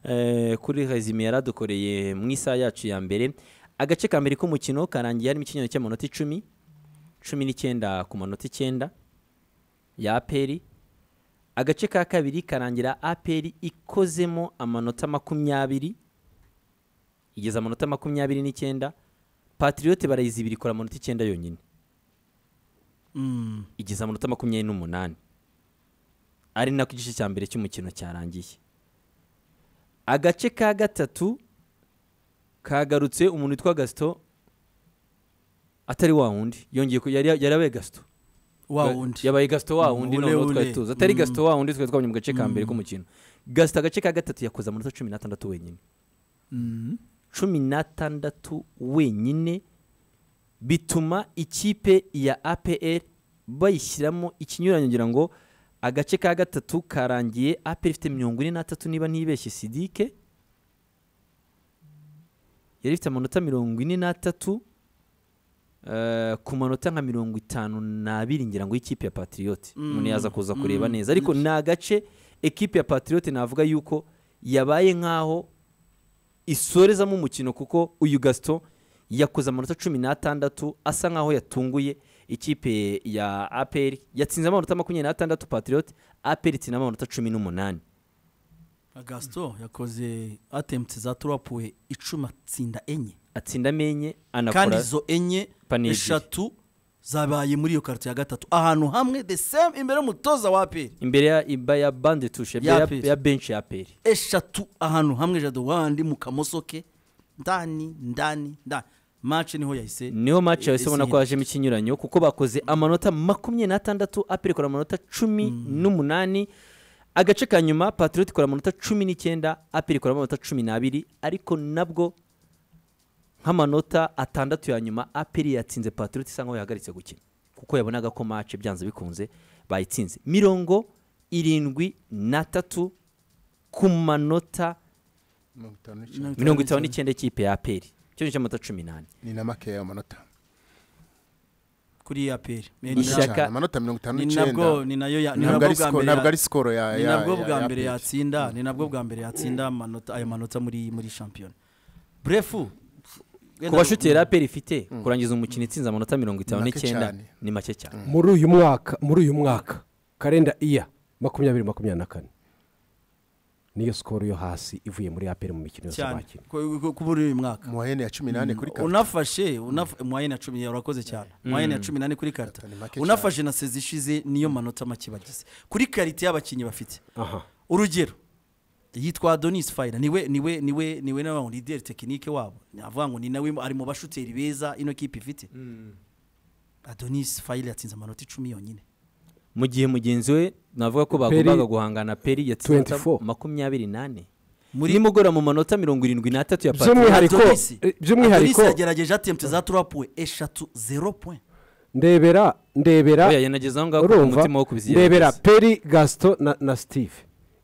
Eh, kuri resume yaradukoreye mu isaha yacu ya mbere agace ka mbere k'umukino karangiye harimo ikinyoni cy'amanota icumi cumi n'icyenda ku manota icyenda ya aperi agace ka kabiri karangira aperi ikozemo amanota makumyabiri igeze amanota makumyabiri n'icyenda patiriyote barayizibira ikora amanota icyenda yonyine igeze amanota makumyabiri n'umunani ari nako igice cya mbere cy'umukino cyarangiye agace ka gatatu kagarutse umuntu witwa gasito atari wa wundi yongeye ku- yari yari abaye gasito wa wundi yabaye gasito wa wundi Ule noneho ule. twari tuzi atari Mm. gasito wa wundi twari twabonye mu gace ka mbere k'umukino gasito agace ka gatatu yakoze amanota cumi n'atandatu wenyine Mm. cumi n'atandatu wenyine bituma ikipe ya APR bayishyiramo ikinyuranyo ngira ngo agace ka gatatu karangiye APR ifite mirongo ine n'atatu niba ntibeshye sidike yari ifite amanota mirongo ine n'atatu eh, ku manota nka mirongo itanu n'abiri ngira ngo y'ikipe ya patriote Mm. umuntu yaza kuza Mm. kureba neza ariko ni agace ekipe ya patriote navuga yuko yabaye nk'aho isorezamo umukino kuko uyu gasito yakoze amanota cumi n'atandatu asa nk'aho yatunguye ikipe ya aperi yatsinze amanota makumyabiri n'atandatu patriote aperi itsinda amanota cumi n'umunani agasito yakoze atempti za turapuwe icumi atsinda enye atsindamo enye kandi anakora izo enye Pani ebyiri. eshatu zabaye muri iyo karito ya gatatu ahantu hamwe the same imbere y'umutoza wa aperi imbere ya iba ya bande tushe imbere Ya ya- APR. ya benshi ya aperi eshatu ahantu hamwe jado wandi mu kamosoke ndani ndani ndani mace niho yahise niho match yahise ubona ko Ese- hajemo ikinyuranyo kuko bakoze amanota makumyabiri n'atandatu aperi ikora amanota cumi n'umunani agace ka nyuma patriote ikora amanota cumi n'icyenda aperi ikora amanota cumi n'abiri ariko nabwo nk'amanota atandatu ya nyuma aperi yatsinze patriote isa nkaho yahagaritse gukina kuko yabonaga ko match byanze bikunze bayitsinze mirongo irindwi n'atatu ku manota mirongo itanu n'icyenda mirongo itanu n'icyenda y'ikipe ya aperi cyo ni cy'amanota cumi n'ane ni na makeya amanota kuri aperi Ni Ishyaka. cyane, amanota mirongo itanu ni n'icyenda nabwo ni nayo ya- ni ntabwo nabwo ari bwa siko- mbere ntabwo ya- ari sikoro ya ni ya- nabwo ya- bwa ya mbere APR. yatsinda ni nabwo bwa mbere yatsinda amanota- ayo manota muri muri shampiyona burefu ku bashoteri aperi ifite kurangiza umukino itsinze amanota mirongo itanu Make n'icyenda cyane. ni make cyane muri uyu mwaka muri uyu mwaka karenda iya makumyabiri makumyabiri na kane niyo sikoro yo hasi ivuye muri aperi mu mikino yose cyane bakina ku- ku- kuri uyu mwaka mu wahene ya cumi n'ane kuri karita unafashe unaf- mwayene ya cumi urakoze cyane mwayene ya cumi n'ane kuri karita Ni make cyane. unafashe na sezi ishize niyo manota make bagize kuri karita y'abakinnyi bafite aha urugero yitwa donis fayina niwe niwe niwe niwe nawe ngo lideri tekinike wabo navuga ngo ni nawe ari mu bashuteri beza ino kipe ifite adonis fayina yatsinze amanota icumi yonyine mu gihe mugenzi we navuga ko bagombaga guhangana peri yatsinze amanota 24. makumyabiri n'ane Muri- nimugora mu manota mirongo irindwi n'atatu ya pati by'umwihariko Adonis- eh, by'umwihariko Adonis yagerageje atempte za turapuwe eshatu zero point ndebera ndebera oya yanageze aho ngaho ku urumva mutima wo kubizigera ndebera neza. peri gasito na na steve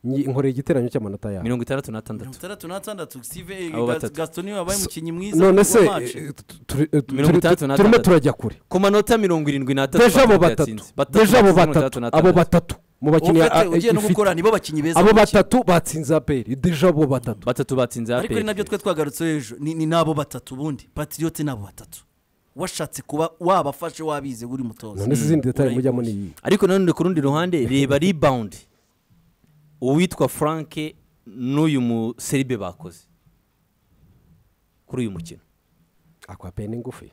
Nyi- nkoreye igiteranyo cy'amanota yabo mirongo itandatu n'atandatu mirongo itandatu n'atandatu Steve Abo batatu. gasito niwe wabaye umukinnyi mwiza none se wa match. eh, tu- tu- eh, Mirongo turi- itandatu na turimo atandatu. turajya kure ku manota mirongo irindwi n'atatu deja abo Patriote batatu yatsinze. Batatu deja abo batsinze mirongo itandatu batatu abo n'atandatu. batatu mu bakinnyi Ubu ah, ufite- ugiye no ifite. gukora nibo bakinnyi beza abo mu kipe. batatu batsinze aperi deja abo batatu batatu batsinze ariko ni nabyo aperi twe twagarutseho ejo ni ni n'abo batatu ubundi patriote n'abo batatu washatse kuba wabafashe wabize uri mutoza none se izindi detari Urayikoze. mujyamo ni iyi ariko nanone ku rundi ruhande reba rebound uwitwa frank n'uyu museribe bakoze kuri uyu mukino akwa pe ni ngufi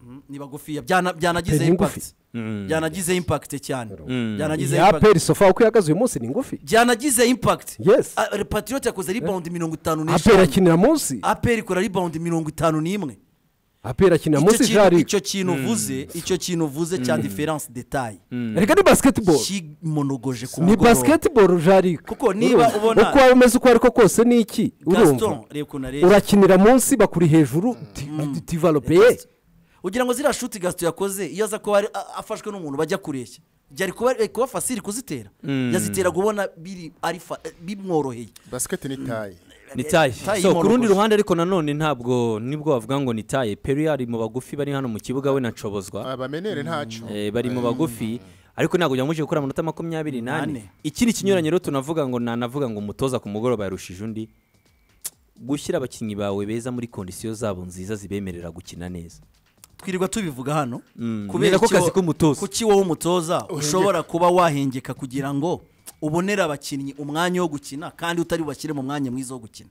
Mm, ni bagufiya byana- byanagize Ni ngufi. impact byanagize impact cyane byanagize ya impact peri sofa uko ihagaze uyu munsi ni ngufi byanagize impact Yes. Ah, patriote yakoze rebound mirongo itanu aperi n'eshanu akinira munsi aperi ikora rebound mirongo itanu n'imwe aperi akinira icyo munsi kintu- jari icyo kintu uvuze icyo kintu uvuze cya diferanse detaye reka ni basketball kimonogoje ku ni basketball jari Kuko niba Urumva? ubona- uko waba umeze uko ariko kose ni iki urumva gaston reba ukuntu areba urakinira munsi bakuri hejuru ti- ti- tivalopeye Gaston. ugira ngo ziriya shuti gasito yakoze iyo aza kuba ari- a- afashwe n'umuntu bajya kureshya byari kuba ari kuba fasiri kuzitera yazitera kubona biri ari fa- eh, bimworoheye basiketi ni tayi ni taye Taye so ku y'imporoko. rundi ruhande ariko nanone ntabwo nibwo bavuga ngo ni taye peri ari mu bagufi bari hano mu kibuga we na nshobozwa abamenere ntacu Eh, bari mu bagufi ariko ntabwo byamuje gukora amanota makumyabiri Nane. n'ane ikindi kinyuranye rero tunavuga ngo nanavuga ngo umutoza ku mugoroba yarushije undi gushyira abakinnyi bawe beza muri kondisiyo zabo nziza zibemerera gukina neza twirirwa tubivuga hano Mm, kubera ni nako iki kazi wo- k'umutoza. kuki wowe umutoza ushobora kuba wahengeka kugira ngo ubonere abakinnyi umwanya wo gukina kandi utari bubashyire mu mwanya mwiza wo gukina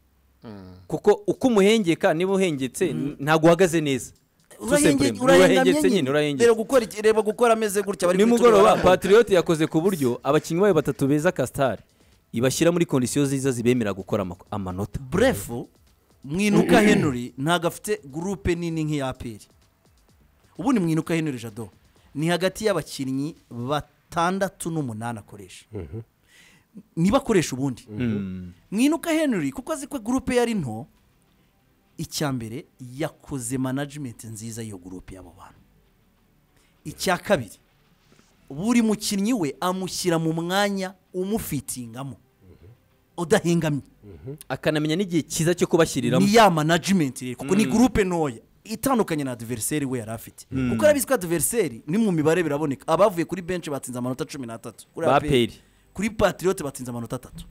kuko uko umuhengeka niba uhengetse ntabwo uhagaze neza Tout simplement. urahengetse nyine urahengetse reba gukora iki- reba gukora ameze gutya bari nimugoroba kwitura- patrioti yakoze ku buryo abakinnyi bayo batatu beza kasitari ibashyira muri kondisiyo ziza zibemera gukora ama- amanota burefu mwinuka henry ntabwo afite gurupe nini nk'iya aperi ubundi mwinuka henry jado ni hagati y'abakinnyi batandatu n'umunani akoresha niba akoresha ubundi mwinuka henry kuko azi ko gurupe yari nto icya mbere yakoze manajimenti nziza y'iyo gurupe y'abo bantu icya kabiri buri mukinnyi we amushyira mu mwanya umufitingamo udahengamye akanamenya n'igihe cyiza cyo kubashyiriramo ni ya manajimenti rero kuko ni gurupe ntoya itandukanye na adiveriseri we yari afite kuko arabizi ko adiveriseri ni mu mibare biraboneka abavuye kuri benshi batsinze amanota cumi n'atatu kuri Ba APR. APR. kuri patiriyote batsinze amanota atatu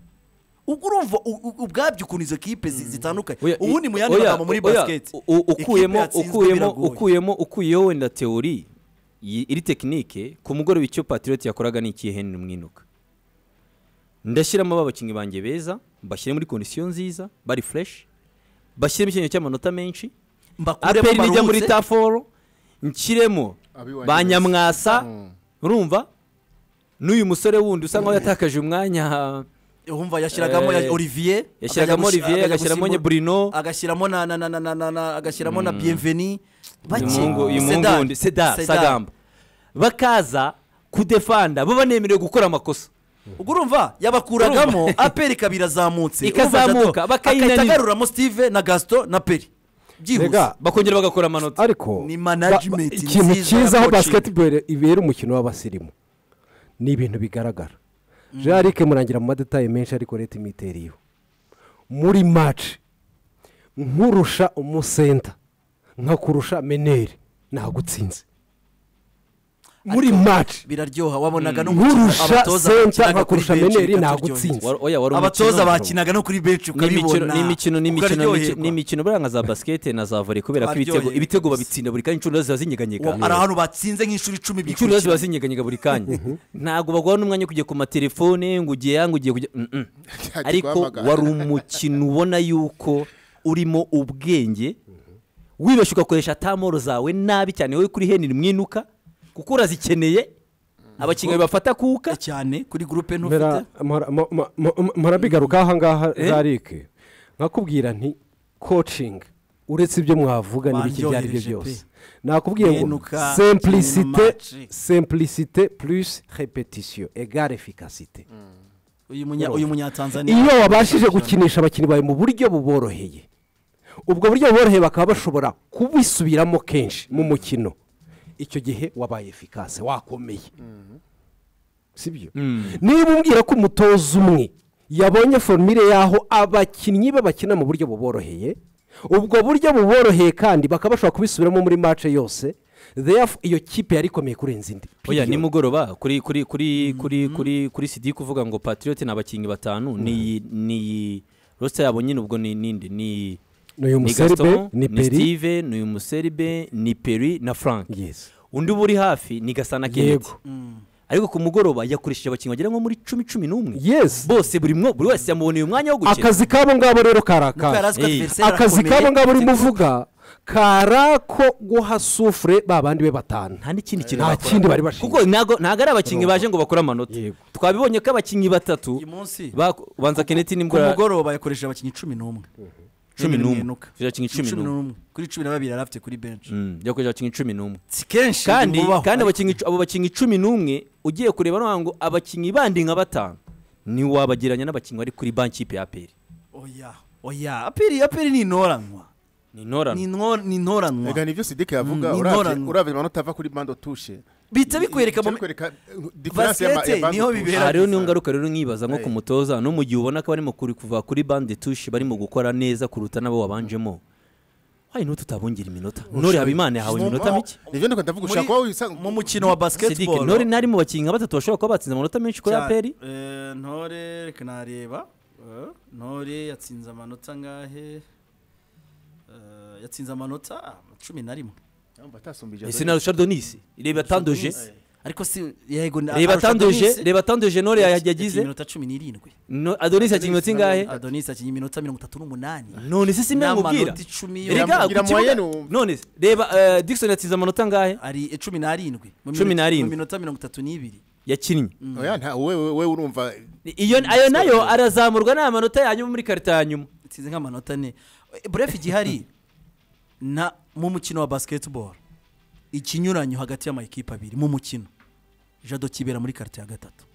ubwo urumva u- u- ubwabyo ukuntu izo kipe zi- zitandukanye Oya, ubundi mu yandi oya, magambo muri oya, basiketi u- u- ukuyemo ikipe yatsinzwe ukuyemo biragoye. ukuyemo ukuyeho wenda teori yi- iri tekinike ku mugoroba icyo patrioti yakoraga ni ikihe henry mwinuka ndashyiramo abakinnyi banjye beza mbashyire muri kondisiyo nziza bari fureshi bashyiremo icyemezo cy'amanota menshi Mbakuremo aperi nijya muri baruhutse. taforo nshyiremo Abiwanyu ba beza. nyamwasa Mm. urumva n'uyu musore wundi usa nkaho yatakaje umwanya Uhumva yashyiragamo ya Eh, Olivier yashyiragamo akajya gusi- Olivier, akajya agashyiramo gusimbu- Bruno. agashyiramo na na na na na na, na agashyiramo na Bienveni bake umuhungu uyu muhungu Sedar, wundi seda Sedar. sagamba bakaza kudefanda bo banemerewe gukora amakosa ubwo urumva yabakuragamo aperi ikaba irazamutse Ikazamuka, bakayinanira. agaruramo Steve na Gaston na Peri byihuse Mbega, bakongera bagakora amanota ariko Ni ba- management ba- ikintu nziza cyiza y'abakina. aho basketball ibera umukino w'abasirimu ni ibintu bigaragara jarike murangira mu madetaye menshi ariko leta imwiteriyeho muri match nkurusha umusenta nkakurusha meneri nagutsinze muri match biraryoha wabonaga no mu kina nkurusha abatoza senta bakinaga kuri nkakurusha benshi meneri bikaryohera. nagutsinze Wa- oya wari umukino abatoza bro. bakinaga no kuri benshi n'imikino ukabibona n'imikino n'imikino n'imikino- ukaryoherwa. n'imikino buriya nka za basikete na za vore kubera ko ibitego Baryoherwa. ibitego babitsinda buri kanya inshuro ziba zinyeganyega hari ahantu batsinze nk'inshuro icumi inshuro ziba bikurikiranye zinyeganyega buri kanya ntabwo baguha n'umwanya wo kujya ku matelefone ngo ugiye yanga ugiye kujya mm, mm. Ntihagire ariko guhamagara. wari umukino ubona yuko urimo ubwenge wibeshye ugakoresha tamoro zawe nabi cyane wowe kuri henry mwinuka kuko urazikeneye abakinnyi bafata kuka cyane kuri gurupe nto ufite Mbera, mpora- mo- mo- mo- mo- murabigarukaho ahangaha zarike nkakubwira nti coaching uretse ibyo mwavuga n'ibiki ibyo ari byo Baryohereje byose pe. nakubwiye ngo Menuka, simplicité Kinematic. simplicité plus répétition égale efficacité uyu munya uyu munyatanzania iyo wabashije gukinisha abakinnyi bawe mu buryo buboroheye ubwo buryo buboroheye bakaba bashobora kubisubiramo kenshi mu mukino icyo gihe wabaye efikase wakomeye sibyo niba umbwira ko umutoza umwe yabonye formire y'aho abakinnyi be bakina mu buryo buboroheye ubwo buryo buboroheye kandi bakaba bashobora kubisubiramo muri mace yose Therefore, iyo kipe yari ikomeye kurenza indi oya Period. nimugoroba kuri kuri kuri kuri kuri kuri sidi kuvuga ngo patrioti ni abakinnyi batanu ni iyi- ni iyi rosita yabo nyine ubwo ni ninde ni ni uyu ni museribe gaston ni ni peri steve ni uyu museribe ni peri na frank Yes. undi uba uri hafi ni gasana kennedy yego ariko ku mugoroba yakoresheje abakinnyi bagera nko muri cumi cumi n'umwe Yes. bose buri mwo- buri wese yamuboneye umwanya wo gukina akazi kabo ngabo rero kari Nuko yari azi ko Eh. adversaire akazi arakomeye, kabo ngabo afite urimo uvuga kari ako guha sufure ba bandi be batanu nta n'ikindi kintu nta bakora. kindi bari bashinzwe kuko ntago- ntabwo ari abakinnyi baje ngo bakore amanota Yego. twabibonya ko abakinnyi batatu uyu munsi bak- ubanza keneti ku n'imbwa mugoroba yakoresheje abakinnyi cumi n'umwe Cumi Henry n'umwe. Mwinuka. Abakinnyi cumi Cumi n'umwe kuri cumi na babiri yari afite kuri benshi Mm, yakoresha abakinnyi cumi n'umwe si kenshi kandi bimubaho, kandi ariko abakinnyi abo bakinnyi cumi n'umwe ugiye kureba noneho ngo abakinnyi bandi nka batanu ni wabagereranya n'abakinnyi bari kuri banki y'ipe ya peri oya oya aperi aperi ni intoranwa ni intorano ni inno- ni Ega intoranwa nivyo Sidike yavuga Mm, uravye inkorano. uravye amanota ava kuri bando tushe bihita bikwereka mu difference ya ma- Basket ya bando niho touche. bibera. aha rero niyo ngaruka rero nkibaza nko ku mutoza no mu gihe ubona ko barimo kuri kuva kuri bande tushi barimo gukora neza kuruta n'abo wabanjemo hari n'uwo tutabongira iminota nori habimana yahawe iminota mike nivyo ndiko ndavuga Muri- ushaka wowe usanga mu mukino wa Sidike basketball nori nari mu bakinnyi nka batatu bashobora kuba batsinze amanota menshi kuri Cyane. aperi Eh, ntore reka nareba Eh, ntore yatsinze amanota angahe Eh, yatsinze amanota ah, cumi na rimwe Urumva atasumbije ese na rushado nisi reba atanduje Eh, ariko si yego na- reba arusha atanduje Adonis. reba atanduje nori Yatsinze yagize iminota cumi n'irindwi No- adonis yakinnye iminota ingahe adonis akinye iminota mirongo itatu n'umunani none se si mbimubwira n'amanota icumi yo- Rega- erega ku Ngira moyenne kibuga wumva. none se reba eh, dickson yatsinze amanota angahe ari eh, cumi n'arindwi Mu Cumi minota- n'arindwi. mu minota mirongo itatu n'ibiri yakinnye oya nta we we- we urumva iyo ayo nayo arazamurwa n'aya manota ya nyuma muri karita ya nyuma itsinze nk'amanota ane Eh, bref igihari na mu mukino wa basketball ikinyuranyo hagati y'amakipe abiri mu mukino jado kibera muri karite ya gatatu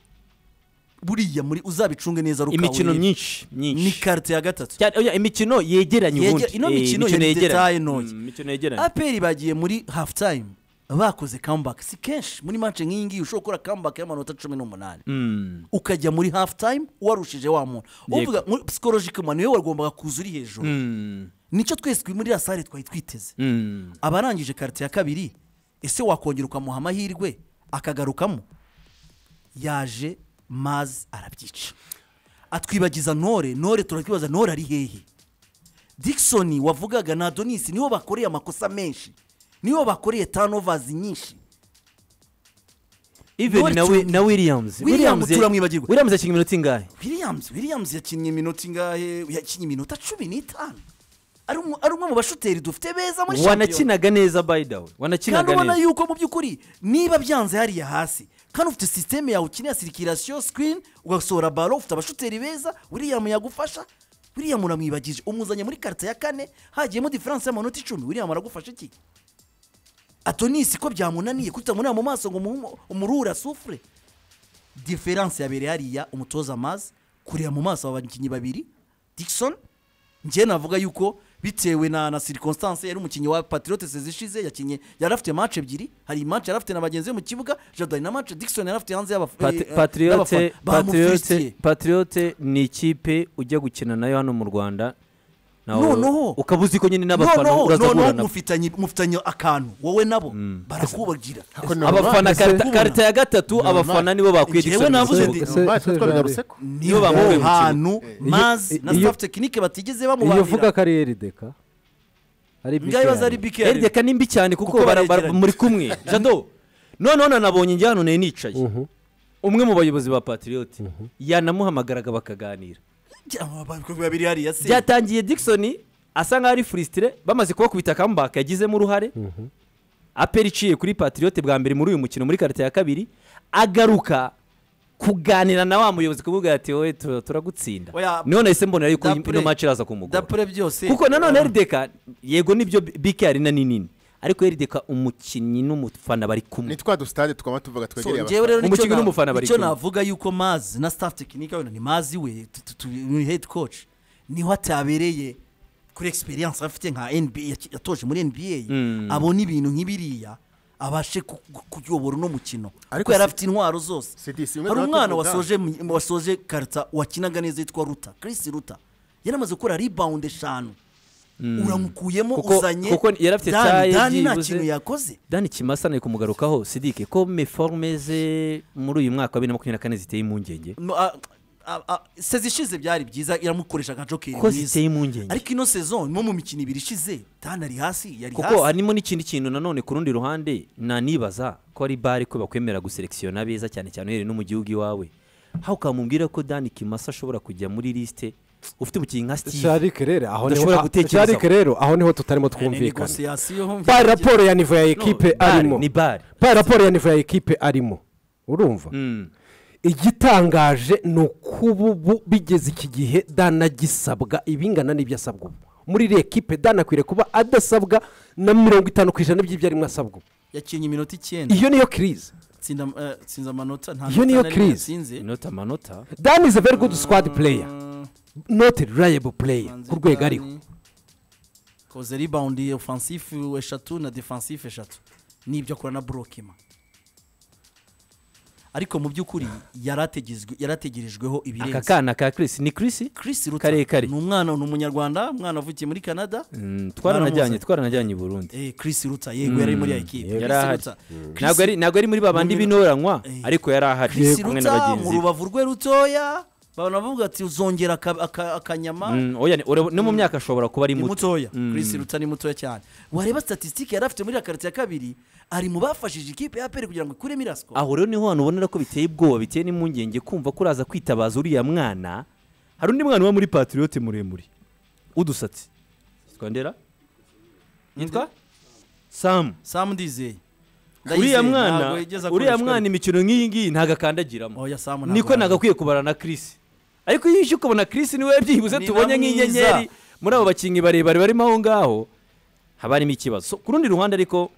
buriya muri uzabicunge neza rukawe imikino myinshi ni myinshi karite ya gatatu Cyane- oya, imikino yegeranye Yege- ubundi ino Eh, mikino ya yegeranye. detail ntoya. Mm, imikino yegeranye aperi bagiye muri half time bakoze comeback si kenshi muri match nk'iyi ngiyi ushobora gukora comeback y'amanota cumi n'umunani Mm, ukajya muri half time warushije wa muntu uvuga muri psychologique man niwe wagombaga kuza uri hejuru mm, nicyo twese turi muri ya sare twari twiteze mm. abarangije karite ya kabiri ese wakongera ukamuha amahirwe akagarukamo yaje mazi arabyica atwibagiza ntore ntore turatwibaza ntore ari hehe dickson wavugaga na donisi nibo bakoreye amakosa menshi nibo bakoreye tanovers nyinshi even Nori na, wi, Chungi. na williams Williams ya- turamwibagirwa. williams yakinnye iminota ingahe williams williams yakinnye iminota ingahe yakinnye iminota cumi n'itanu ari umwe- ari umwe mu bashoteri dufite beza muri shampiyona wanakinaga neza by the way kandi wanakinaga ubona neza yuko mu by'ukuri niba byanze hariya hasi kandi ufite sisiteme yawe ukeneye sirikirasiyo sikirini ugasohora baro ufite abashoteri beza william yagufasha william uramwibagije umuzanye muri karita ya kane hagiyemo diferanse y'amanota icumi william aragufasha iki atonisi ko byamunaniye kutamureba mu maso ngo umuhumo- umurure asufure diferanse yabereye hariya umutoza amazi kureba mu maso aba bakinnyi babiri dickson njye navuga yuko bitewe na na circonstance yari umukinnyi wa patriotes zishize yakinnye yari afite match ebyiri hari match yari afite na bagenzi be mu kibuga jado hari na match dickson yari afite hanze y'abaf- eh, eh, patriote y'abafana. Bamufisitiye. patriote ni ikipe ujya gukina nayo hano mu rwanda nawe Noneho. ukaba uzi ko nyine n'abafana noneho uraza guhura noneho nabo mufitanye mufitanye akantu wowe nabo barakubagira abafana Ese karita- kubona. karita ya gatatu abafana nibo bakwiye Njyewe Dickson navuze Musogo. ndi- Se- Mazi se- twabiga Gerard. ruseko nibo bamuha bamuha umukino. hantu mazi na iyo- staff tekinike batigeze iyo uvuga bamubanira ko ari erideka ari ngaho ibibazo ari bike bike erideka ni mbi cyane kuko Kuko bara- bara- baregeranye. muri kumwe jado noneho nanabonye njye hano nari nicaye umwe mu bayobozi ba patriote yanamuhamagaraga bakaganira babiri hariya se byatangiye dickson asa nkaho ari furisitire bamaze kubakubita comeback yagizemo uruhare aperi iciye kuri patriote bwa mbere muri uyu mukino muri karite ya kabiri agaruka kuganira na wa muyobozi kuvuga ati wowe tu- turagutsinda Oya, niho nahise mbonera yuko dapre- ino match iraza kumugora dapure byose kuko nanone Ah. rdeka yego nibyo bike arena ni nini ariko rdeka umukinnyi n'umufana bari ni kumwe twa dusitade twaba tuvuga So, twegereye njyewe rero Mu nicyo mukino na- n'umufana bari nicyo kumwe. navuga yuko mazi na staff tekinike wenda ni mazi we tu- tu- tu- ni head coach niho atabereye kuri experience afite nka nba yaki- yatoje muri nba Mm. abona ibintu nk'ibiriya abashe ku- ku- kuyobora uno mukino Ariko kuko yari si- afite intwaro zose Sidi, si imwe hari tuba umwana tuvuga. wasoje mu- wasoje karita wakinaga neza yitwa ruta chris ruta yari amaze gukora rebound eshanu uramukuyemo Kuko- uzanye kuko yari afite Dani- taye Dani nta byibuze. kintu yakoze dani kimasa ni kumugarukaho sidike ko meforume ze muri uyu mwaka wa bibiri na makumyabiri na kane ziteye impungenge No, a- a- a- se zishize byari byiza iramukoresha nka jokeri ko mwiza. ziteye impungenge ariko ino saison nko mu mikino ibiri ishize tani ari hasi yari kuko hasi harimo n'ikindi kintu nanone ku rundi ruhande nanibaza ko ari bare ko bakwemera guselekisiyona beza cyane cyane uhereye no mu gihugu iwawe aho ukamubwira ko dani kimasa ashobora kujya muri lisite ufite umukinnyi nka steve sharike rero aho niho Udashobora gutekereza. Sharik rero aho niho tutarimo Ni twumvikana negosiyasiyo pa raporo ya nivo ya ekipe bare, arimo ni bare. pa raporo ya nivo ya ekipe arimo urumva Mm. igitangaje ni ukuba ubu bigeze iki gihe danagisabwa ibingana n'ibyo asabwa ubu muri iriya ekipe danakwiriye kuba adasabwa na mirongo itanu ku ijana by'ibyo arimo asabwa ubu yakinnye iminota icyenda iyo niyo kirize tsinda eh, tsinze amanota nta Iyo nota niyo na rimwe crise. yatsinze inota amanota dan is a very good squad player not a reliable player ku rwego ariho koze rebound offensive eshatu na defensive eshatu nibyo akora na brokima ariko mu by'ukuri yarategezwe- yarategerejweho aka ibirenze kana ka Chris ni Chris Chris Ruta karekare. ni umwana ni umunyarwanda umwana avukiye muri Canada Mm, twaranajyanye Mwaramuzi? twaranajyanye i Burundi eh Chris Ruta yego yari muri ya equipe yari Chris ahari. Ruta. Chris- ntabwo ari ntabwo ari muri babandi b'intoranywa Eh. ariko yari ahari Chris kumwe na Ruta mu bagenzi be rubavu rwe rutoya babona bavuga ati uzongera aka- aka- akanyama Mm, oya, ni- ura- no mu myaka ashobora kuba ari ni muto mutoya Mm. Chris Ruta ni mutoya cyane wareba statistique yari afite muri ya karite ya kabiri ari mu bafashije ikipe ya APR kugira ngo ikuremo irasko aho rero niho hantu ubonera ko biteye ubwoba biteye n'impungenge kumva ko uraza kwitabaza uriya mwana hari undi mwana uba muri patiriyote muremure udusatsi yitwa ndera yitwa samu Sam Ndizeye uriya Ndayizeye, mwana ntabwo yigeze uriya akoreshwa. mwana imikino nk'iyi ngiyi ntabwo akandagiramo Oya, Sam ntabwo niko ntabwo akwiye kubara na kirisi ariko iyo uje ukabona kirisi niwe byibuze Ni tubonye na mwiza. nk'inyenyeri muri abo bakinnyi barebare barimo aho ngaho haba harimo ikibazo So, ku rundi ruhande ariko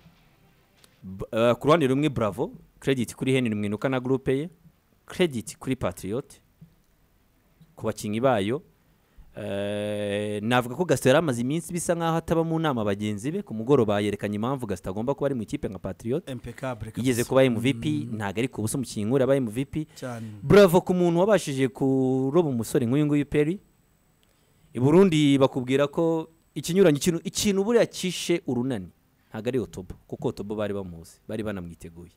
b- eh, ku ruhande rumwe buravo kerediti kuri henry mwinuka na gurupe ye kerediti kuri patiriyote ku bakinnyi bayo Eh, navuga ko gasito yari amaze iminsi bisa nk'aho ataba mu nama bagenzi be ku mugoroba yerekanye impamvu gasito agomba kuba ari mu ikipe nka patiriyote impeccable kabisa. yigeze kuba mvp ntabwo ari ku busa umukinnyi nk'uriya abaye mvp cyane bravo ku muntu wabashije kuroba umusore nk'uyu nguyu peri i burundi bakubwira ko ikinyuranyo ikintu ikintu buriya kishe urunani ntabwo ari otobo kuko otobo bari bamuzi bari banamwiteguye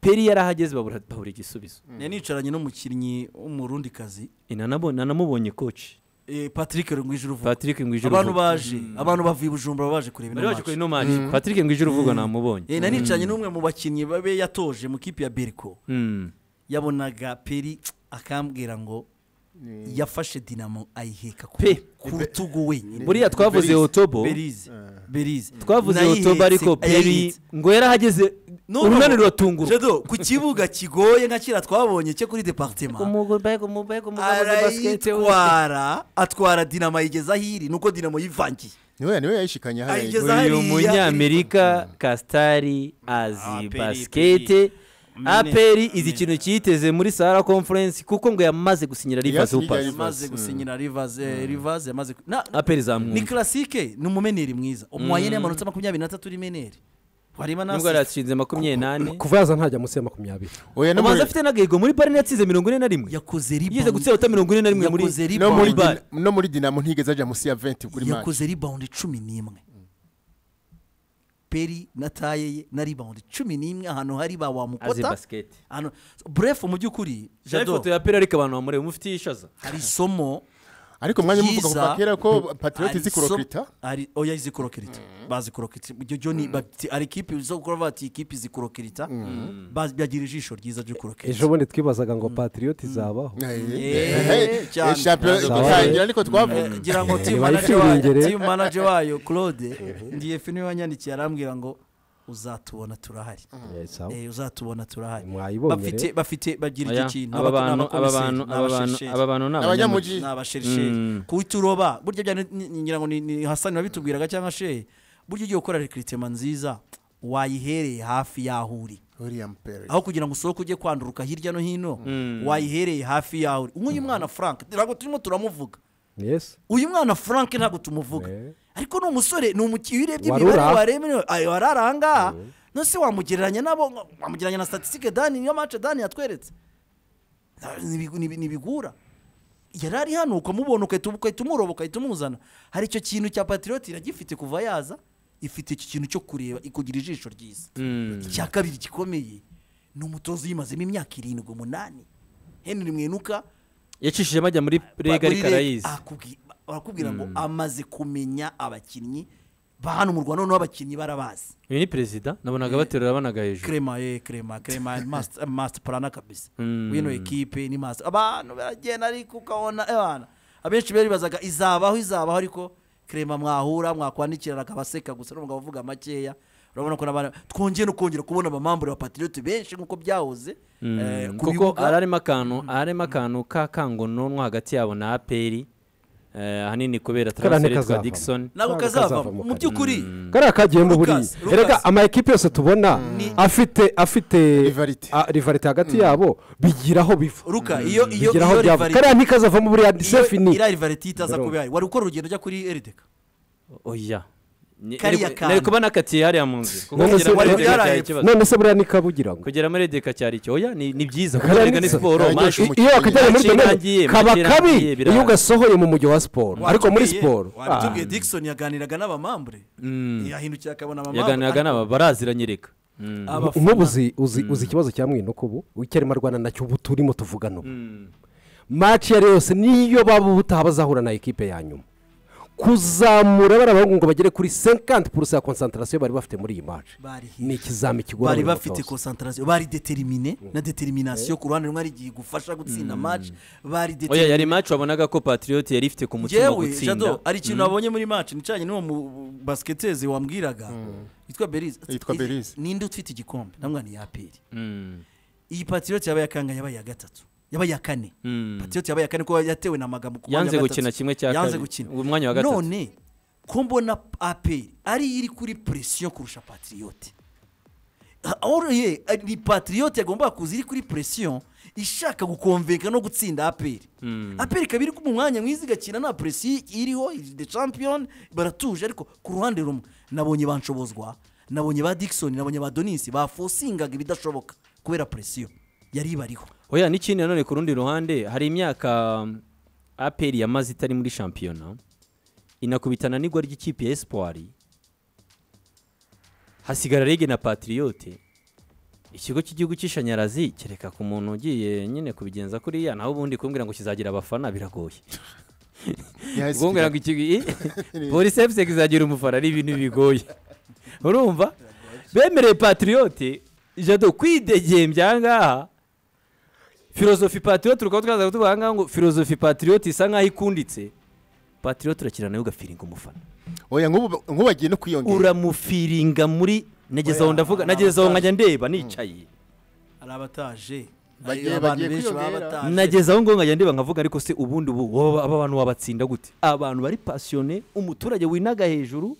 peri yari ahageze babura babura igisubizo Nari nicaranye n'umukinnyi w'umurundikazi inanabo nanamubonye koci eh, Patrick Ngwijuru uvuga patrick ngwijuru abantu uvuga. baje abantu bavuye i Bujumbura baba baje kureba bari ino baje kuri match ino manje patrick ngwijuru uvuga namubonye Eh, nari nicaranye n'umwe mu bakinnyi babe yatoje mu kipe ya Berco Mm. yabonaga Peri akambwira ngo yafashe Dinamo ayiheka ku Pe- ku rutugu wenyine buriya twavuze Berize. otobo Berize Berize twavuze Nayihetse, otobo ariko peri ayahetse. ngo yarahageze N'ubu- urunani ruratungurwa Jado, ku kibuga kigoye nka kera twabonye cyo kuri departement arayitwara atwara dinamo ayigeza aho iri nuko dinamo yivangiye niwe niwe yayishikanye hariya Ayigeze uyu hariya, munyamerika kasitari azi Aperi, basikete Mene- aperi izi Mene- kintu cyiteze muri sahara conference kuko ngo yamaze gusinyira riva Yasinyiye supasi Rivers. yamaze gusinyira rivaze rivaze yamaze ku- na- aperi ni zamwumva classique ni umumeneri mwiza umwanyene y'amanota makumyabiri n'atatu uri meneri wareba nubwo nasi yari yatsinze makumyabiri n'ane kuva yaza ntajya munsi ya makumyabiri oya no amaze muri afite n'agahigo muri bari yatsinze mirongo ine na rimwe yakoze yigeze rebound gutsinda ta mirongo ine na rimwe muri yakoze no muri rebound Bari. Dina- no muri dinamo ntigeze ajya munsi ya 20 kuri match yakoze rebound cumi n'imwe peri na taye ye na rebound cumi n'imwe ahantu hari ba azi wamukota basikete ahantu bref mu by'ukuri jya jado ifoto ya aperi ariko abantu bamureba mufitiye ishaza hari isomo ariko mwanya muvuga ryiza, kuva kera ko patriot hari izi isomo- kurokita hari oya izi kurokirita bazi kurokirita ibyo byo ni bati hari ikipe zo gukora bati ikipe izi kurokirita Bazi- bagira ijisho ryiza ryo ejo kurokirita bundi twibazaga ngo patiriyoti izabaho cyane. shampiyona Zabaye. igitangira ariko twavuga Eh, ngira ngo Eh, team bayi manager wayo firengere. team manager wayo claude ngiye fini wanyandikiye arambwira ngo uzatubona turahari Eh, sawa. Eh, uzatubona turahari Mwayibonye bafite rero. bafite bagira aya icyo kintu aba Abato- bantu aba abakomiseri, bantu aba bantu n'abashesheri. aba bantu ni abanyamugi abanyamugi ni abasherisheri Mm. kuturoba burya byane ni- ngira ngo ni- ni hasani wabitubwiraga cyangwa she burya ugiye gukora rekiritema nziza wayihereye hafi y'aho uri william perry aho kugira ngo usohoke ujye kwanduruka hirya no hino Mm. wayihereye hafi y'aho uri nk'uyu mwana frank ntabwo turimo turamuvuga Yes. uyu mwana frank ntabwo tumuvuga Eh. ariko ni umusore ni umukinnyi iyo urebye Warura. imibare wareba wari ari ahangaha nose wamugereranya nabo wamugereranya na statisitike dani niyo mace dani yatweretse Nta- ni ibigu- ni ibi- ni ibigura yari ari hano ukamubona ugahita ugahita umuroba ugahita umuzana hari icyo kintu cya patiriyoti iragifite kuva yaza ifite icyo kintu cyo kureba ikugira ijisho ryiza Mm. icya kabiri gikomeye ni umutoza uyimazemo imyaka irindwi umunani henry mwinuka yacishijemo ajya muri rega muri ariko Reg- arayizi akubwi- barakubwira ngo amaze kumenya abakinnyi ba hano mu rwanda noneho abakinnyi barabazi uyu ni perezida nabonaga baterura abanaga hejuru krema ye krema krema ni master- master plana kabisa Mm. wino ekipe ni master abantu baragenda ariko ukabona abana abenshi baribazaga izabaho izabaho ariko krema mwahura mwakwandikirana akabaseka gusa n'umugabo uvuga makeya urabona ko n'abana twongeye no kongera kubona abamambure ba patriote benshi nk'uko byahoze eh, ku kuko bibuga. harimo akantu harimo akantu ka kangononwa hagati yabo na aperi eh, ahanini kubera Kariya transfert twa ntikazavamo. Dickson nabo ntabwo kazavamo kazavamo mu by'ukuri kariya kagenda buriya Lucas, Lucas. erega ama ekipe yose tubona afite afite Rivalite. ah, rivalite hagati yabo bigira aho biva ruka iyo iyo bigira aho iyo byava rivalite- kariya ntikazavamo buriya iyo sefi ni iriya rivalite itaza Ndabona. kuba ihari wari gukora urugendo ujya kuri erideka oya Ni- kariya nari- kantu. nari kuba nakatiye hariya mu nzu kuko None kugera se- muri wari edeka cyari bwaraye- ikibazo none se buriya ni kabugira ngo kugera muri edeka cyari icyo oya ni ni byiza kuko Kariya erega ni ni- siporo kariya maje ni- iyo wakajyanye muri Macirangiye, domaine kaba macirangiye, kabi birara. iyo ugasohoye mu mujyi wa siporo ariko muri Watubwiye- siporo watubwiye Dickson yaganiraga n'abamambure yahindukira akabona abamambure yaganiraga n'aba barazira nyereka Ah, nk'ubu uzi uzi uzi ikibazo cya mwinuka ubu icyarimo arwana nacyo ubu turimo tuvugana ubu maci iyo ari yo yose niyo baba ubutaha bazahura na ekipe ya nyuma kuzamura bariya bahungu ngo bagere kuri 50 purusa ya konsantarasiyo bari bafite muri iyi maci Bari hirya. ni ikizami kigora bari buri bafite mutoza konsantarasiyo bari determine na determination ku ruhande rumwe ari igihe igufasha gutsinda match bari oya determine yari maci wabonaga ko patriot yari ifite ku mutima yewe gutsinda jado hari ikintu nabonye muri match nicanye n'uwo mu basiketeze wambwiraga yitwa berize Yitwa Berize. ninde ufite igikombe namwana ni yaperi Mm. iyi patriot yabaye akanga yabaye iya gatatu yabaye iya kane Mm. patriot yabaye iya kane kuko yatewe na magambo ku mwanya yanze wa gukina gatatu. kimwe cya yanze kabiri. gukina Uwo mwanya wa gatatu. none ko mbona aperi ari iri kuri presiyo kurusha patriote ye ni patriote yagomba kuza iri kuri presiyo ishaka gukomveka no gutsinda aperi aperi ikaba iri mu mwanya mwiza igakina nta presiyo iriho iri the champion baratuje ariko ku ruhande rumwe nabonye banshobozwa nabonye ba dickson nabonye ba donisi bafosingaga ibidashoboka kubera presiyo yari ibariho oya n'ikindi nanone ku rundi ruhande hari imyaka um, aperi yamaze itari muri shampiyona inakubitana n'igwa ry'ikipe ya espoir hasigara rege na patriyote ikigo cy'igihugu cy'ishanyarazi kereka ku muntu ugiye nyine kubigenza kuriya naho ubundi kumbwira ngo kizagira abafana biragoye Yes, kumbwira ngo ikigo i- polisi efuse kizagira umufana ari ibintu bigoye urumva bemereye patriyote jado kwidegembya aha ngaha filozofi patriyote tukaba twaza kutuvuga aha ngaha ngo filozofi patriyote isa nk'aho ikunditse patriyote urakina nawe ugafiringa umufana oya nk'ubu nk'ubu bagiye no kwiyongera uramufiringa muri nageze aho Oya, ndavuga nta nageze aho mutazi. nkajya ndeba nicaye hari abataje Bagiye- Abantu bagiye benshi baba kwiyongera. bataje. nageze aho ngo nkajya ndeba nkavuga ariko se ubundi ubu wowe aba bantu wabatsinda gute abantu bari pasiyone umuturage winaga hejuru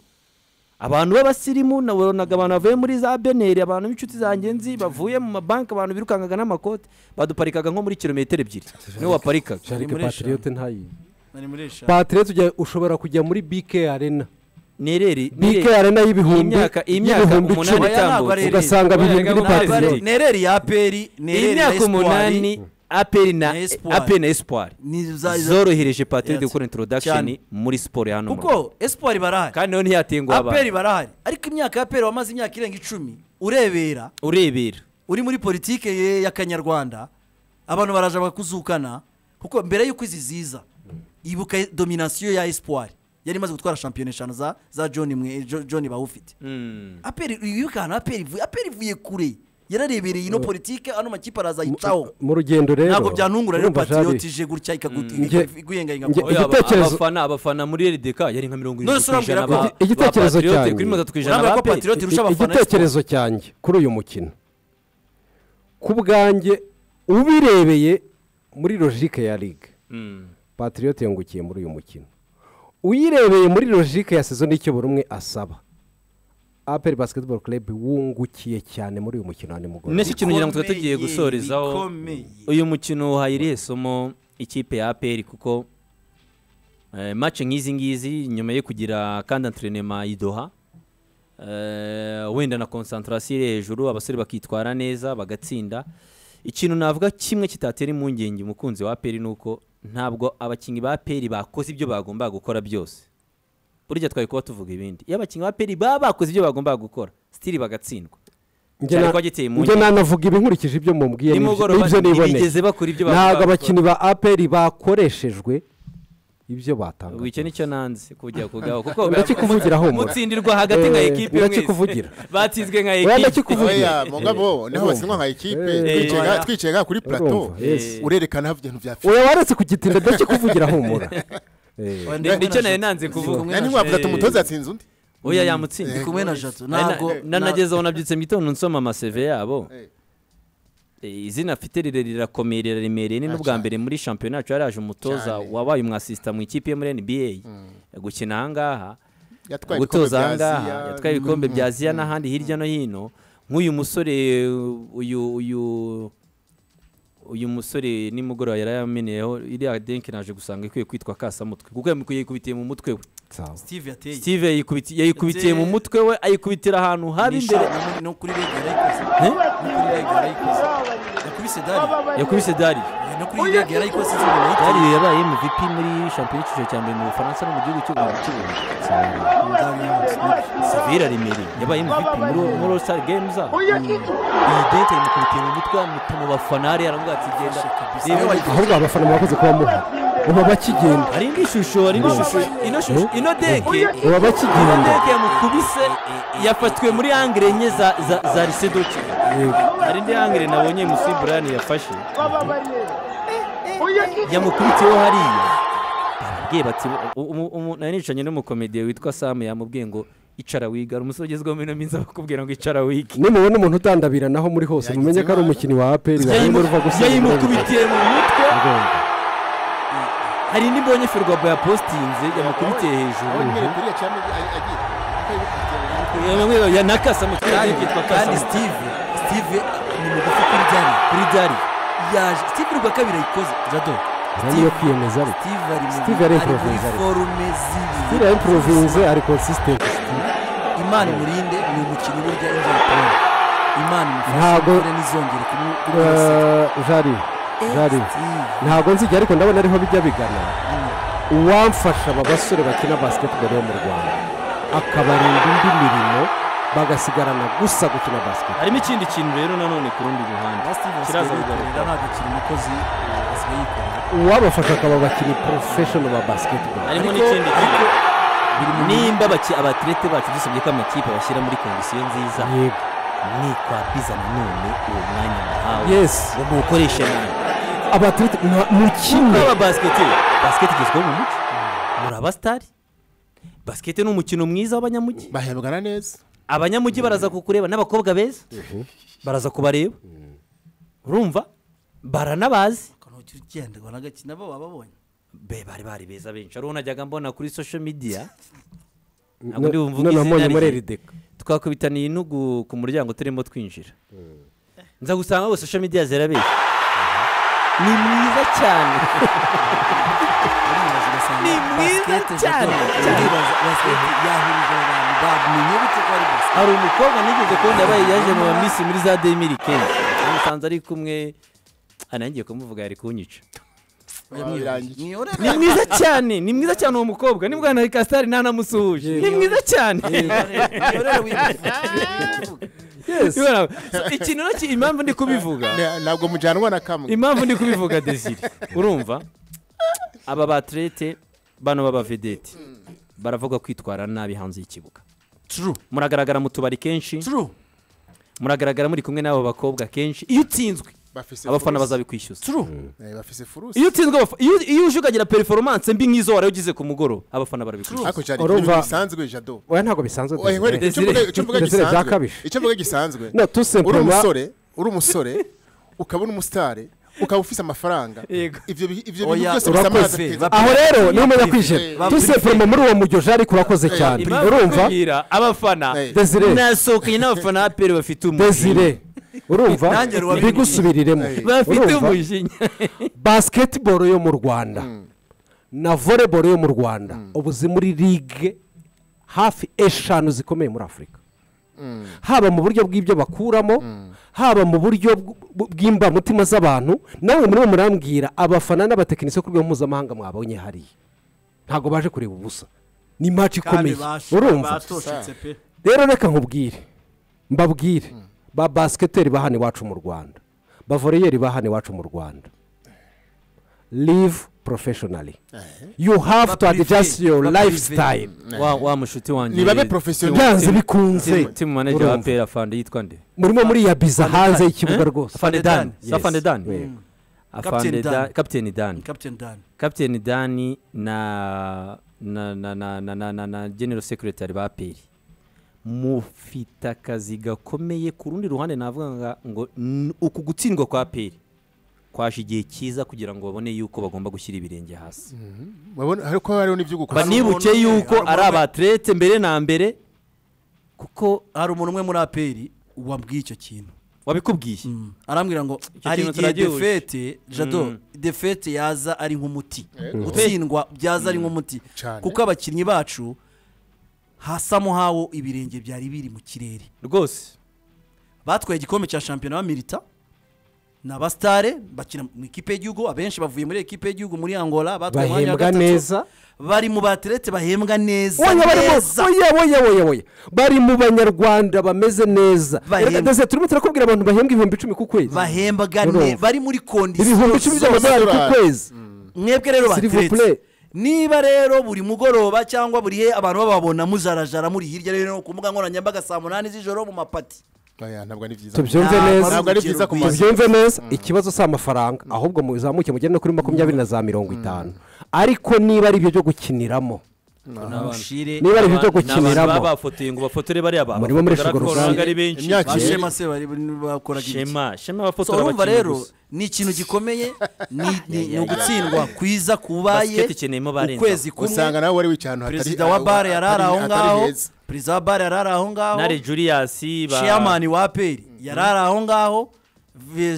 abantu b'abasirimu nabonaga abantu bavuye muri za beneri abantu b'inshuti zanjye nzi bavuye mu mabanki abantu birukankaga n'amakote baduparikaga nko muri kilometero ebyiri niwe waparikaga ariko muri eshanu. patriyote ntayi nari muri eshanu patriyote ujya- ushobora kujya muri bike arena nereri bike nereri, arena y'ibihumbi imyaka imyaka y'ibihumbi umunani icumi Oya, ntabwo itambutse ari ereri. ugasanga Oya, biri muri ntabwo ari ereri. patriyote nereri ya aperi nereri ya imyaka esipuwari umunani aperi na Na Espoir. aperi na espoir ni za- za- zorohereje patrick gukora Yes. introduction Cyane. muri siporo ya hano mu Rwanda. kuko esipuwari barahari kandi nawe ntiyatenguha aperi abantu barahari ariko imyaka ya aperi wamaze imyaka irenga icumi urebera urebera uri muri politike ye- y'akanyarwanda abantu baraje bakuzukana kuko mbere y'uko izi ziza ibuka dominasiyo ya esipuwari yari imaze gutwara shampiyona eshanu za za john mwe Jo- john bawufite aperi wibuka ahantu aperi ivuye aperi ivuye kure yararebereye ino politike ano makipe arazayicaho mu rugendo rero ntabwo byantungura rero urumva Jean patriote ije gutya ikagut- Nge- ikaguyengayinga nge- kwawe. Oya, aba- igitekerezo- abafana abafana muri rdk yari nka mirongo None irindwi se ku ijana urambwira ba- ko- igitekerezo ba Patriote, cyanjye. kuri mirongo itatu ku ijana urambwira ba ko aperi patriote irusha abafana igitekerezo cyanjye kuri uyu mukino ku bwanjye ubirebeye muri logike ya ligue patriyote yungukiye muri uyu mukino uyirebeye muri logike ya sezo n'icyo buri umwe asaba aperi basiketiboro kurebu wungukiye cyane muri uyu mukino wa nimugoroba nese ikintu ngira ngo tuba tugiye Bikomeye, gusorezaho bikomeye. uyu mukino uhaye irihe somo ikipe ya aperi kuko eh, match nk'izi ngizi nyuma yo kugira kandi antrenema idoha eh, wenda na konsantarasiyo iri hejuru abasore bakitwara neza bagatsinda ikintu navuga kimwe kitatera impungenge umukunzi wa aperi ni uko ntabwo abakinnyi ba aperi bakoze ibyo bagombaga gukora byose burya twari kuba tuvuga ibindi iyo abakinnyi ba aperi baba bakoze ibyo bagombaga gukora sitiri bagatsindwa Njye cyari na- kwa giteye impungenge. njye nanavuga ibi nkurikije ibyo mumbwiye n'ibyo Nimugoroba n'ibyo niboneye ntibigeze bakora ibyo bagomba ntabwo gukora. abakinnyi ba aperi bakoreshejwe ibyo batangaga wicyo nicyo nanze kujya kugaho kuko ndakikuvugira humura. mutsindirwa hagati nka Eh, ekipe ndakikuvugira. batsinzwe nka Oya, ekipe ndakikuvugira. oya mugabo niho urumva. basinywa nka ekipe Eh, twicaye nga- oya. twicaye nga kuri plateau Urumva, yes. urerekana aho ibintu byafite oya waretse kugitinda ndakikuvugira humura Eh. Oya, ndi Nicyo kumwe na nari Jado. nanze Ndi kuvuga. kumwe na nani Jado. wavuga ati umutoza yatsinze undi oya yamutsinze Ndi kumwe na jato ntabwo ntabwo nanageze aho nabyutse mu gitondo nsoma amaseve yabo Eh, izina afite rire rirakomeye riraremereye ni n'ubwa mbere muri shampiyona yacu yaraje umutoza Cyane. wabaye umwasisita mu ikipe yo muri nba gukina aha ngaha yatwaye ibikombe gutoza bya aha ngaha aziya yatwaye ibikombe bya aziya n'ahandi hirya no hino nk'uyu musore uyu uyu uyu musore nimugoroba yarayameneyeho iriya denke naje gusanga ikwiye kwitwa kasamutwe kuko yamukwiye kubitiye mu mutwe we sawa steve yateye steve yayikubiti- yayikubitiye mu mutwe we ayikubitira ahantu habi Nisha, imbere na muri- no kuri rege yarayikoze Eh? no kuri rege yarayikoze yakubise dali yakubise dari no kuri rege yarayikoze izuba dari yarayiteye yabaye mvp muri shampiyona y'icyiciro cya mbere mu bufaransa no mu gihugu cy'u rwanda cy'u Burundi. Dali yamusimbye. savira remere yabaye mvp muri muri all star games aho iyi dente yamukubitiye mu mutwe amuta mu bafana hariya aramubwira ati genda reba Niwe wayikoze. ahubwo abafana murakoze kuba muhari baba bakigenda hari indi shusho hari indi shusho ino shusho ino deke baba ino bakigenda deke yamukubise yafatiwe muri angire enye za za- za risedoki hari indi angire nabonye musi brian yafashe yamukubitiyeho hariya barabwiye bati u- umu- umu- nari nicanye n'umukomediye witwa sam yamubwiye ngo icara wiga hari umusore ugezweho muri ino minsi bakubwira ngo icara wige nimubona umuntu utandabira naho muri hose Yagize mumenye ko ari imana. umukinnyi wa aperi wagenda ruva gusa yayimukubitiye mu mutwe hari indi mbonye ferwabu yapositinze yamukubitiye hejuru abonye kuri yaciye agiye ya nakasa mu cyari kitwa kandi kasa steve steve ni mugufi kuri dali kuri dari yaje steve rwa kabiri ayikoze jado yo kwiyemeza ari steve ari mu- Steve ari ari muri improviser, ari. forume zibi sitira impuruvinze ari konsisitenti imana imurinde ni umukinnyi burya imvura itanga imana imufashe Ntabwo- kugira ntizongere kumu- kumwibasira. jari jari Steve. ntabwo nzijya ariko ndabona ariho bijya bigana uwamfasha aba basore bakina basiketiboro yo mu rwanda akabarinda indi mirimo bagasigarana gusa gukina basiketi harimo ikindi kintu rero nanone ku rundi ruhande Na Steve asigaye kiraza kugaruka yikorera ntabwo akiri umukozi asigaye yikorera uwabafasha akaba abakinnyi porofeshono ba basiketiboro harimo Ariko- n'ikindi kintu ariko- nimba abaki- abatirete bacu dusabye ko amakipe bashyira muri kondisiyo nziza yego ni kwapiza nanone uwo mwanya muhawe Yes. ngo muwukoreshe nabi abaturage nka- mu kimwe aba basiketi basiketi igezweho mu mugi muri abasitari basiketi ni umukino mwiza w'abanyamujyi bahembwana neza abanyamujyi baraza kukureba n'abakobwa beza baraza kubareba urumva baranabazi ukuntu ujya ugenda ubona agakina bo bababonye be bari bari beza benshi ariho najyaga mbona kuri social media ntabwo ndi bumvuge izina noneho mbonye muri rye. erideka twakubitaniye intugu ku muryango turimo twinjira nza gusanga bose social media zirabeshya ni mwiza cyane uribaza ugasanga Ni mwiza basikete cyane, jado, cyane. uribaza basikete yahurije abantu bamenye bite ko ari basikete hari umukobwa nigeze kubona yabaye yaje mu baminsi muri za demiri kenshi namusanze ari kumwe Ah, nangiye kumuvuga yari kunyica birangiye. Niyore ni mwiza cyane ni mwiza cyane uwo mukobwa nibwo na kasitari ntanamusuhuje ni mwiza cyane niyorere wibivuga Ibona- So, ikintu nacyo impamvu ndi kubivuga Na- ntabwo mujyanwa na kamwe impamvu ndi kubivuga desire urumva aba batirete bano b'abavedete baravuga kwitwara nabi hanze y'ikibuga turu muragaragara mu tubari kenshi turu muragaragara muri kumwe n'abo bakobwa kenshi iyo utsinzwe bafise abafana furuse. bazabikwishyuza turu Eh, bafise furuse iyo utsinzwe abafa- iyo- iyo uje ukagira perforomance mbi nk'izo wari ugize ku mugoroba abafana barabikwishyuza ariko cyari Urumva- ibintu bisanzwe jado oya ntabwo bisanzwe Oya, Desire. nkwereke, icyo mvuga- icyo mvuga Desire gisanzwe- byakabije. icyo mvuga gisanzwe No, tout uri simplement- umusore uri umusore ukaba uri umusitari ukaba ufise amafaranga Yego. ibyo bi- ibyo bintu Oya, byose urakoze. ateza Bap- aho rero niba umenya Eh, kwijera ba- tusefuremo muri uwo mujyoje ariko urakoze cyane Impamvu urumva kubwira abafana Eh. Desire. nasohokanye n'abafana ba peri bafite umujinya desire urumva Nanjye rubabimbwiye. ntibigusubiriremo Eh. bafite Urumva? umujinya basketball yo mu rwanda na volleyball yo mu rwanda ubu ziri muri ligue hafi eshanu zikomeye muri afurika haba mu buryo bw'ibyo bakuramo haba mu buryo bw- bw'imbamutima z'abantu nawe muri bo murambwira abafana n'abatekinisiye ku rwego mpuzamahanga mwabonye hariya ntabwo baje kureba ubusa ni match ikomeye urumva batoshetse pe rero reka nkubwire mbabwire ba basiketeri ba hano iwacu mu rwanda ba voreyeri ba hano iwacu mu rwanda live professionally you have to Ba privé, adjust your ba privé. lifestyle wa wa mushuti wanjye nibabe profesiyoneri byanze bikunze Team- team manager wa urumva. peri afande yitwa nde murimo muriyabiza hanze y'ikibuga rwose afande dani Yes. si afande dani Yego. afande Captain Dan. dani kapiteni dani captain dan kapiteni dani na na na na na na na na genero sekiretari ba peri mufite akazi gakomeye ku rundi ruhande navuga nga- ngo n- uku gutsindwa kwa peri kwaje igihe cyiza kugira ngo babone yuko bagomba gushyira ibirenge hasi Babone- ariko hariho n'ibyo gukora banibuke umuntu- yuko hari umuntu- ari abaterete mbere na mbere kuko hari umuntu umwe muri aperi wabwiye icyo kintu wabikubwiye arambwira ngo Icyo hari kintu igihe turagihuje." defete jado Mm. defete yaza ari nk'umuti Yego. gutsindwa byaza ari nk'umuti Cane. kuko abakinnyi bacu hasa mo hawo ibirenge byari biri mu kirere rwose batwaye igikombe cya shampiyona wa milita ni abasitare bakina mu ikipe y'igihugu abenshi bavuye muri ekipe y'igihugu muri angola batwaye umwanya wa bahembwa gatatu. neza bari mu baterete bahembwa neza oya bari mu- neza. oya oya oya oya bari mu banyarwanda bameze neza Bahembwa. Reka dese turimo turakubwira abantu bahembwa ibihumbi icumi ku kwezi bahembwa Urumva. ne bari muri ibihumbi icumi kondisiyo by'amadolari ku zose. kwezi mwebwe rero S'il vous bateretse plaît. niba rero buri mugoroba cyangwa buri he abantu bababona mujarajara muri hirya rero ku mbuga nkoranyambaga saa munani z'ijoro mu mapati Oya, ntabwo ari byiza tubyumve Ntabwo neza ntabwo ari byiza ku Urugero mazi tubyumve neza ikibazo si amafaranga ahubwo muzamuke mugende no kuri makumyabiri na za mirongo itanu ariko niba ari ibyo byo gukiniramo mushire niba ari ibyo byo n'abantu baba gukiniramo bafotoye ngo bafotore bariya bantu Murimo muri bagaragara Shogoro ko ntabwo ari Sale. benshi Imyaka Ba- ibiri. bashema se bari bakoraga iki shema shema So, abafotora urumva abakinnyi rero gusa ni ikintu gikomeye ni- ni ni ugutsindwa kwiza kubaye Basket ikeneyemo barenzaho. ukwezi usanga kumwe nawe wari wicaye ahantu hatari- perezida wa bare yari ari hatari- aho hatari ngaho heza. perezida wa bare yari ari aho ngaho nare juriyasi ba chairman wa aperi yari ari aho ngaho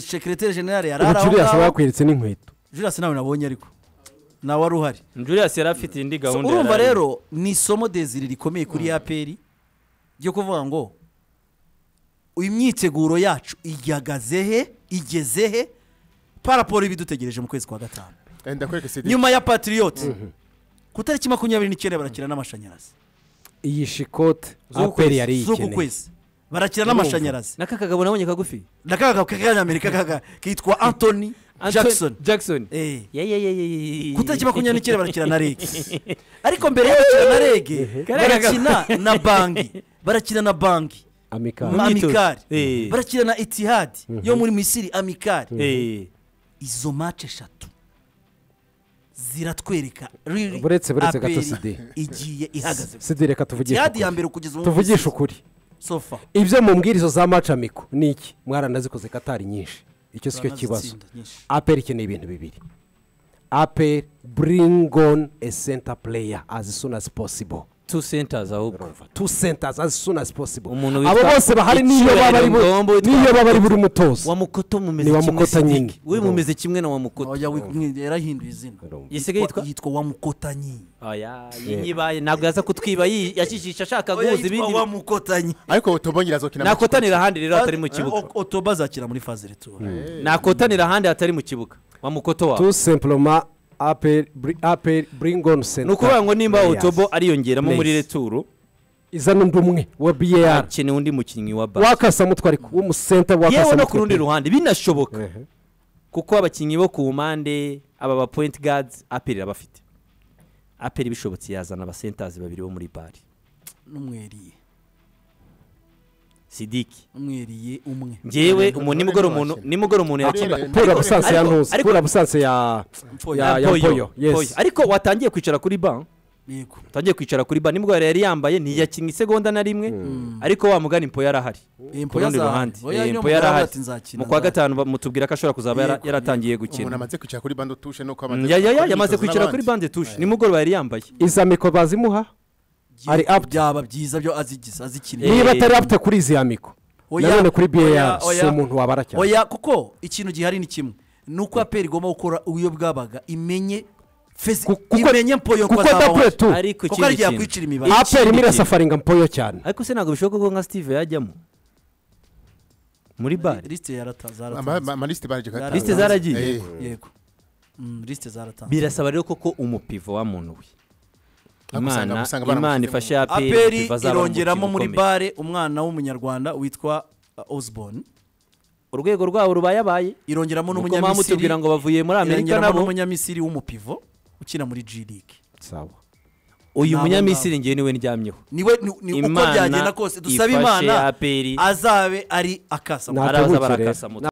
sekireteri generale yari ari aho ubu juriyasi aba ngaho yakwiretse n'inkweto juriyasi nawe nabonye ariko nawe wari uhari juriyasi yari afite indi So, gahunda urumva yari arimo. rero ni isomo deziri rikomeye kuri aperi ryo kuvuga ngo imyiteguro yacu ihagaze he igeze he paraporo ibidutegereje mu kwezi kwa gatanu Eh, ndakwereka CD. nyuma ya patiriyoti ku itariki makumyabiri n'icyenda barakina n'amashanyarazi iyi shikote Z'uku aperi yari z'uku yikeneye kwezi barakina n'amashanyarazi n'aka kagabo nabonye kagufi nakaka k'akanyamerika kaka kitwa anthony Anthony- jackson jackson Eh. Ye, ye, ye, ye, ye, ye. ku itariki makumyabiri n'icyenda barakina na rege ariko mbere yo gukina na rege barakina na banki barakina na banki amikari Mu myitozo. amikari Eh. barakina na itihadi yo muri misiri amikari Eh, izo mace eshatu ziratwereka riri Buretse- buretse gato APR Sidi. igiye ihagaze sidi reka tuvugishe itihadi ya ukuri mbere kugeza ubu tuvugishe ukuri sofa ibyo mumbwira izo za macamiko ni iki mwaranazikoze katari nyinshi icyo si cyo kibazo Turanazitsinda nyinshi. aperi ikeneye ibintu bibiri aperi bring on a center player as soon as possible two centers ahubwo two centers as soon as possible Umuntu abo witwa bose bahari niyo baba ari bu- Icyubahiro Ngombo witwa- niyo baba ari buri mutozo wa mukoto mumeze Ni wa kimwe Mukota Sidiki. nyine. we mumeze kimwe na wa mukoto oya wi- yarahinduye izina yisigaye yitwa yitwa wamukotanyi oya iyi nyibaye ntabwo yaza kutwiba yi- yashishisha ashaka oya guhuza yitwa ibindi wamukotanyi ariko tobongera azokina mu nakotanira ahandi rero hatari mu kibuga O- otoba azakira muri faze retura nakotanira ahandi hatari mu kibuga wa mukoto wawe tu simplema aperi bri- aperi bring on center ni ukuvuga ngo nimba players. otobo ariyongeramo muri Please. returu izana undi umwe wa biyara hakeneye undi mukinnyi wa basi wakasamutwe ariko w'umusenta yewe no wakasamutwe ku rundi ruhande binashoboka Ehe. kuko abakinnyi bo ku mpande aba ba point guards aperi irabafite aperi bishobotse yazana abasentazi babiri bo muri bari n'umweriye sidiki umweriye umwe ngewe Ariko umuntu nimugoro umuntu ntibakina. nimugoro umuntu Ariko- yakiba Ariko- pura busanse ya Ariko- ntuzi ariko- pura busanse ya ya ya poyo yes ariko watangiye kwicara kuri ban yego watangiye kwicara kuri ban nimugoro yari yambaye ntiyakinnye isegonda na rimwe ariko wa mugani mpo yari ahari ku rundi ruhande Eh, mpo yari ahari mu kwa gatanu ba- mutubwira ko ashobora kuzaba yara- Yego, yaratangiye umuntu gukina amaze kwicara kuri bande tushe nuko Mm, amaze ya- ya- ya- gukora yamaze imyitozo kwicara n'abandi. kuri bande tushe nimugoroba yari yambaye izamiko bazimuha ari up. byaba byiza byo azigize azikinira Eh, niba atari apte kuri izi yamiko Oya, nanone kuri oya, biyara oya. si umuntu wabara cyane oya kuko ikintu gihari ni kimwe ni uko aperi igomba gukora uyo bwabaga imenye fezi Ku- kuko- imenye mpoyo kuko ko azabona dapure tu ariko kuko ikindi ari igihe kintu. yakwicira imibare Ikindi aperi kintu. irasafaringa mpoyo cyane ariko se ntabwo bishoboka ko nka steve yajyamo muri bare lisite yarataza Ama- ama- amalisite baje kuyatanga. lisite zaragiye Eh, yego Mm, lisite zaratanzwe birasaba rero koko umupivo wa muntu we Ariko usanga- imana usanga imana baramushyizemo. ifashe APR aperi umupivo azaba irongeramo umukinnyi muri ukomeye. bare umwana w'umunyarwanda witwa uh, osborne urwego rwabo rubaye abaye irongeramo nuko mpamvu n'umunyamisiri tubwira ngo bavuye muri amerika irongeramo nabo n'umunyamisiri w'umupivo ukina muri g league sawa uyu Nabo munyamisiri ngewe niwe ndyamyeho niwe ni- ni uko Imana byagenda kose dusabe ifashe imana APR. azabe ari akasa Ntabwo araza buke rero. barakasa moto